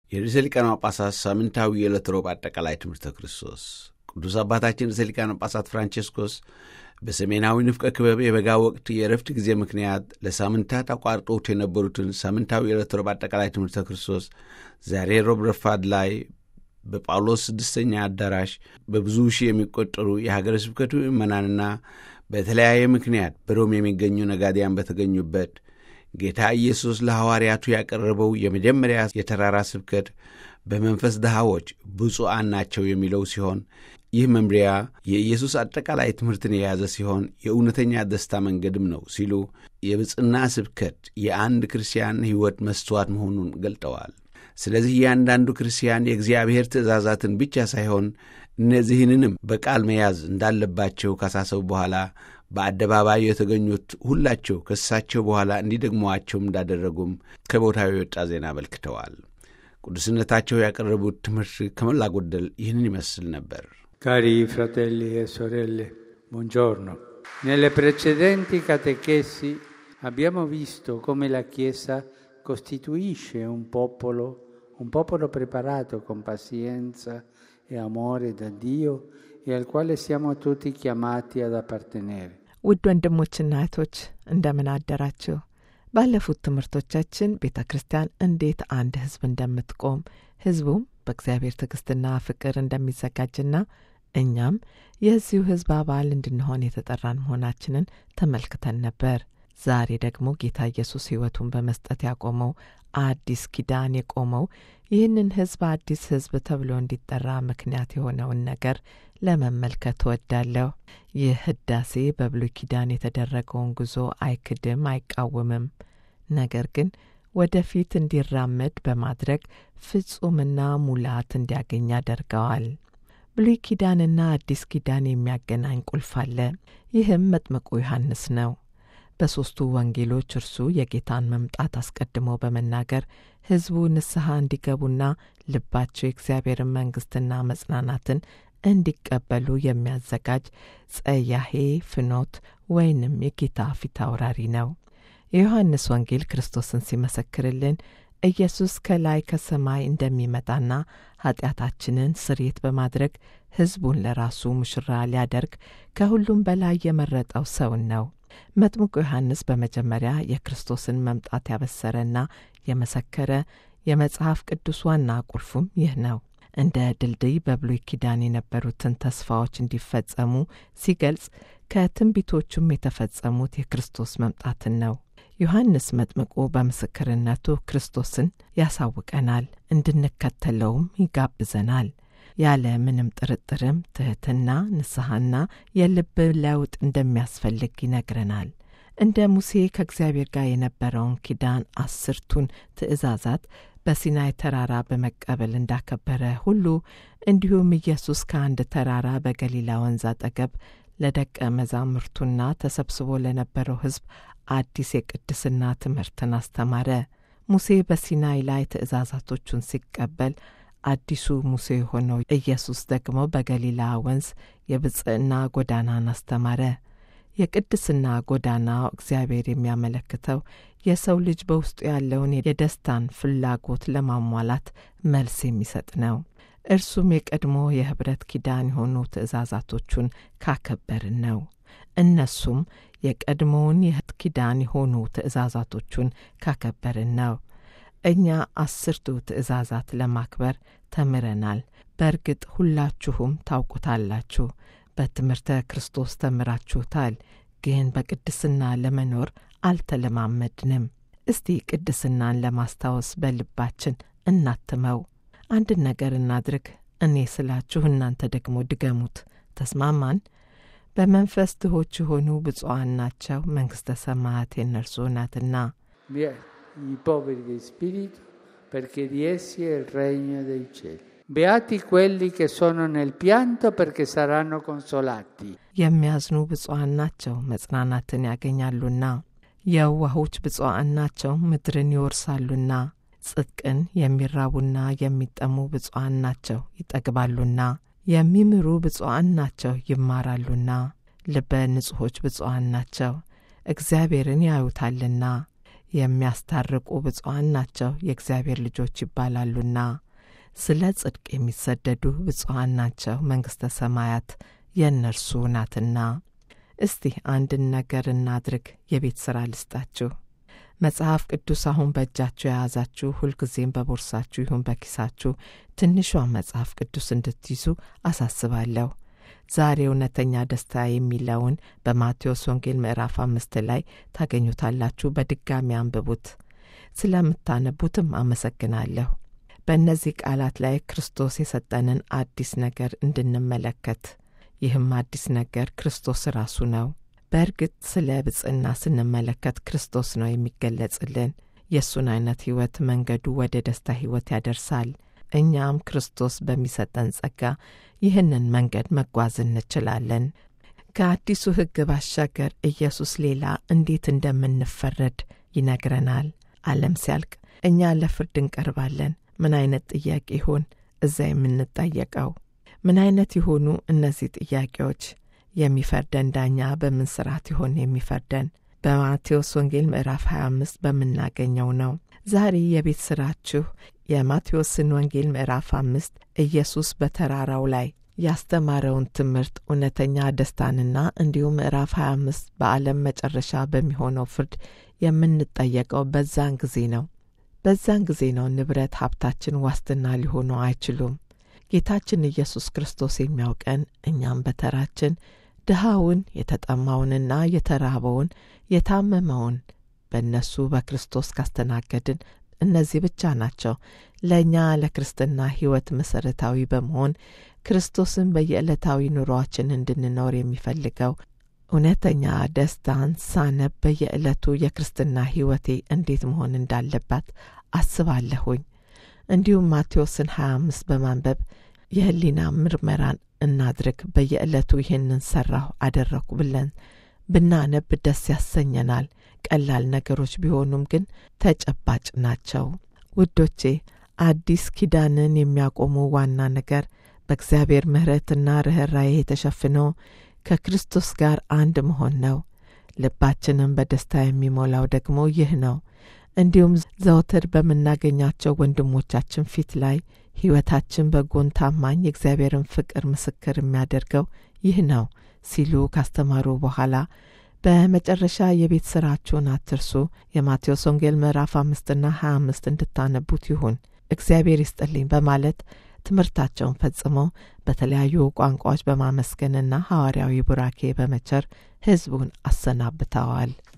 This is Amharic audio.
የርዕሰ ሊቃነ ጳጳሳት ሳምንታዊ የዕለት ሮብ አጠቃላይ ትምህርተ ክርስቶስ ቅዱስ አባታችን ርዕሰ ሊቃነ ጳጳሳት ፍራንቼስኮስ በሰሜናዊ ንፍቀ ክበብ የበጋ ወቅት የእረፍት ጊዜ ምክንያት ለሳምንታት አቋርጦት የነበሩትን ሳምንታዊ የዕለት ሮብ አጠቃላይ ትምህርተ ክርስቶስ ዛሬ ሮብ ረፋድ ላይ በጳውሎስ ስድስተኛ አዳራሽ በብዙ ሺህ የሚቆጠሩ የሀገረ ስብከቱ ምዕመናንና በተለያየ ምክንያት በሮም የሚገኙ ነጋዴያን በተገኙበት ጌታ ኢየሱስ ለሐዋርያቱ ያቀረበው የመጀመሪያ የተራራ ስብከት በመንፈስ ድሃዎች ብፁዓን ናቸው የሚለው ሲሆን ይህ መምሪያ የኢየሱስ አጠቃላይ ትምህርትን የያዘ ሲሆን የእውነተኛ ደስታ መንገድም ነው ሲሉ የብፅና ስብከት የአንድ ክርስቲያን ሕይወት መስተዋት መሆኑን ገልጠዋል። ስለዚህ እያንዳንዱ ክርስቲያን የእግዚአብሔር ትእዛዛትን ብቻ ሳይሆን እነዚህንንም በቃል መያዝ እንዳለባቸው ካሳሰቡ በኋላ በአደባባይ የተገኙት ሁላቸው ከእሳቸው በኋላ እንዲደግሟቸውም እንዳደረጉም ከቦታው የወጣ ዜና አመልክተዋል። ቅዱስነታቸው ያቀረቡት ትምህርት ከሞላ ጎደል ይህንን ይመስል ነበር። Cari fratelli e sorelle, buongiorno. Nelle precedenti catechesi abbiamo visto come la Chiesa costituisce un popolo, un popolo preparato con pazienza e amore da Dio e al quale siamo tutti chiamati ad appartenere. ውድ ወንድሞችና እህቶች እንደምን አደራችሁ። ባለፉት ትምህርቶቻችን ቤተ ክርስቲያን እንዴት አንድ ሕዝብ እንደምትቆም ሕዝቡም በእግዚአብሔር ትዕግስትና ፍቅር እንደሚዘጋጅና እኛም የዚሁ ሕዝብ አባል እንድንሆን የተጠራን መሆናችንን ተመልክተን ነበር። ዛሬ ደግሞ ጌታ ኢየሱስ ሕይወቱን በመስጠት ያቆመው አዲስ ኪዳን የቆመው ይህንን ሕዝብ አዲስ ሕዝብ ተብሎ እንዲጠራ ምክንያት የሆነውን ነገር ለመመልከት እወዳለሁ። ይህ ህዳሴ በብሉይ ኪዳን የተደረገውን ጉዞ አይክድም፣ አይቃወምም። ነገር ግን ወደፊት እንዲራመድ በማድረግ ፍጹምና ሙላት እንዲያገኝ ያደርገዋል። ብሉይ ኪዳንና አዲስ ኪዳን የሚያገናኝ ቁልፍ አለ። ይህም መጥምቁ ዮሐንስ ነው። በሦስቱ ወንጌሎች እርሱ የጌታን መምጣት አስቀድሞ በመናገር ሕዝቡ ንስሐ እንዲገቡና ልባቸው የእግዚአብሔርን መንግሥትና መጽናናትን እንዲቀበሉ የሚያዘጋጅ ጸያሄ ፍኖት ወይንም የጌታ ፊት አውራሪ ነው። የዮሐንስ ወንጌል ክርስቶስን ሲመሰክርልን ኢየሱስ ከላይ ከሰማይ እንደሚመጣና ኀጢአታችንን ስርየት በማድረግ ሕዝቡን ለራሱ ሙሽራ ሊያደርግ ከሁሉም በላይ የመረጠው ሰውን ነው። መጥምቁ ዮሐንስ በመጀመሪያ የክርስቶስን መምጣት ያበሰረና የመሰከረ የመጽሐፍ ቅዱስ ዋና ቁልፉም ይህ ነው። እንደ ድልድይ በብሉይ ኪዳን የነበሩትን ተስፋዎች እንዲፈጸሙ ሲገልጽ ከትንቢቶቹም የተፈጸሙት የክርስቶስ መምጣትን ነው። ዮሐንስ መጥምቁ በምስክርነቱ ክርስቶስን ያሳውቀናል፣ እንድንከተለውም ይጋብዘናል። ያለ ምንም ጥርጥርም ትሕትና፣ ንስሐና የልብ ለውጥ እንደሚያስፈልግ ይነግረናል። እንደ ሙሴ ከእግዚአብሔር ጋር የነበረውን ኪዳን አስርቱን ትእዛዛት በሲናይ ተራራ በመቀበል እንዳከበረ ሁሉ እንዲሁም ኢየሱስ ከአንድ ተራራ በገሊላ ወንዝ አጠገብ ለደቀ መዛሙርቱና ተሰብስቦ ለነበረው ሕዝብ አዲስ የቅድስና ትምህርትን አስተማረ። ሙሴ በሲናይ ላይ ትእዛዛቶቹን ሲቀበል አዲሱ ሙሴ የሆነው ኢየሱስ ደግሞ በገሊላ ወንዝ የብፅዕና ጎዳናን አስተማረ። የቅድስና ጎዳናው እግዚአብሔር የሚያመለክተው የሰው ልጅ በውስጡ ያለውን የደስታን ፍላጎት ለማሟላት መልስ የሚሰጥ ነው። እርሱም የቀድሞ የኅብረት ኪዳን የሆኑ ትእዛዛቶቹን ካከበርን ነው። እነሱም የቀድሞውን የህት ኪዳን የሆኑ ትእዛዛቶቹን ካከበርን ነው። እኛ አስርቱ ትእዛዛት ለማክበር ተምረናል። በእርግጥ ሁላችሁም ታውቁታላችሁ። በትምህርተ ክርስቶስ ተምራችሁታል። ግን በቅድስና ለመኖር አልተለማመድንም። እስቲ ቅድስናን ለማስታወስ በልባችን እናትመው። አንድን ነገር እናድርግ። እኔ ስላችሁ እናንተ ደግሞ ድገሙት። ተስማማን? በመንፈስ ድሆች የሆኑ ብፁዓን ናቸው፣ መንግሥተ ሰማያት የእነርሱ ናትና። I poveri di spirito, perché di essi è il regno dei cieli. Beati quelli che sono nel pianto, perché saranno consolati. የሚያዝኑ ብፁዓን ናቸው፣ መጽናናትን ያገኛሉና። የዋሆች ብፁዓን ናቸው፣ ምድርን ይወርሳሉና። ጽድቅን የሚራቡና የሚጠሙ ብፁዓን ናቸው፣ ይጠግባሉና። የሚምሩ ብፁዓን ናቸው፣ ይማራሉና። ልበ ንጹሖች ብፁዓን ናቸው፣ እግዚአብሔርን ያዩታልና። የሚያስታርቁ ብፁዓን ናቸው የእግዚአብሔር ልጆች ይባላሉና። ስለ ጽድቅ የሚሰደዱ ብፁዓን ናቸው መንግሥተ ሰማያት የእነርሱ ናትና። እስቲ አንድን ነገር እናድርግ። የቤት ሥራ ልስጣችሁ። መጽሐፍ ቅዱስ አሁን በእጃችሁ የያዛችሁ ሁልጊዜም በቦርሳችሁ ይሁን በኪሳችሁ ትንሿን መጽሐፍ ቅዱስ እንድትይዙ አሳስባለሁ። ዛሬ እውነተኛ ደስታ የሚለውን በማቴዎስ ወንጌል ምዕራፍ አምስት ላይ ታገኙታላችሁ። በድጋሚ አንብቡት። ስለምታነቡትም አመሰግናለሁ። በእነዚህ ቃላት ላይ ክርስቶስ የሰጠንን አዲስ ነገር እንድንመለከት ይህም አዲስ ነገር ክርስቶስ ራሱ ነው። በእርግጥ ስለ ብጽና ስንመለከት ክርስቶስ ነው የሚገለጽልን። የእሱን አይነት ሕይወት መንገዱ ወደ ደስታ ሕይወት ያደርሳል። እኛም ክርስቶስ በሚሰጠን ጸጋ ይህንን መንገድ መጓዝ እንችላለን። ከአዲሱ ሕግ ባሻገር ኢየሱስ ሌላ እንዴት እንደምንፈረድ ይነግረናል። ዓለም ሲያልቅ እኛ ለፍርድ እንቀርባለን። ምን አይነት ጥያቄ ይሆን እዛ የምንጠየቀው? ምን አይነት የሆኑ እነዚህ ጥያቄዎች? የሚፈርደን ዳኛ በምን ስርዓት ይሆን የሚፈርደን? በማቴዎስ ወንጌል ምዕራፍ 25 በምናገኘው ነው። ዛሬ የቤት ስራችሁ የማቴዎስን ወንጌል ምዕራፍ አምስት ኢየሱስ በተራራው ላይ ያስተማረውን ትምህርት እውነተኛ ደስታንና እንዲሁም ምዕራፍ 25 በዓለም መጨረሻ በሚሆነው ፍርድ የምንጠየቀው በዛን ጊዜ ነው። በዛን ጊዜ ነው ንብረት ሀብታችን ዋስትና ሊሆኑ አይችሉም። ጌታችን ኢየሱስ ክርስቶስ የሚያውቀን እኛም በተራችን ድሃውን የተጠማውንና የተራበውን የታመመውን በእነሱ በክርስቶስ ካስተናገድን እነዚህ ብቻ ናቸው ለእኛ ለክርስትና ሕይወት መሠረታዊ በመሆን ክርስቶስን በየዕለታዊ ኑሮአችን እንድንኖር የሚፈልገው እውነተኛ ደስታን ሳነብ በየዕለቱ የክርስትና ሕይወቴ እንዴት መሆን እንዳለባት አስባለሁኝ። እንዲሁም ማቴዎስን 25 በማንበብ የህሊና ምርመራን እናድርግ። በየዕለቱ ይህንን ሰራሁ አደረግኩ ብለን ብናነብ ደስ ያሰኘናል። ቀላል ነገሮች ቢሆኑም ግን ተጨባጭ ናቸው። ውዶቼ አዲስ ኪዳንን የሚያቆሙ ዋና ነገር በእግዚአብሔር ምሕረትና ርኅራዬ የተሸፍነው ከክርስቶስ ጋር አንድ መሆን ነው። ልባችንን በደስታ የሚሞላው ደግሞ ይህ ነው። እንዲሁም ዘውትር በምናገኛቸው ወንድሞቻችን ፊት ላይ ሕይወታችን በጎን ታማኝ የእግዚአብሔርን ፍቅር ምስክር የሚያደርገው ይህ ነው ሲሉ ካስተማሩ በኋላ በመጨረሻ የቤት ስራችሁን አትርሱ። የማቴዎስ ወንጌል ምዕራፍ አምስትና ሀያ አምስት እንድታነቡት ይሁን እግዚአብሔር ይስጥልኝ በማለት ትምህርታቸውን ፈጽመው በተለያዩ ቋንቋዎች በማመስገንና ሐዋርያዊ ቡራኬ በመቸር ሕዝቡን አሰናብተዋል።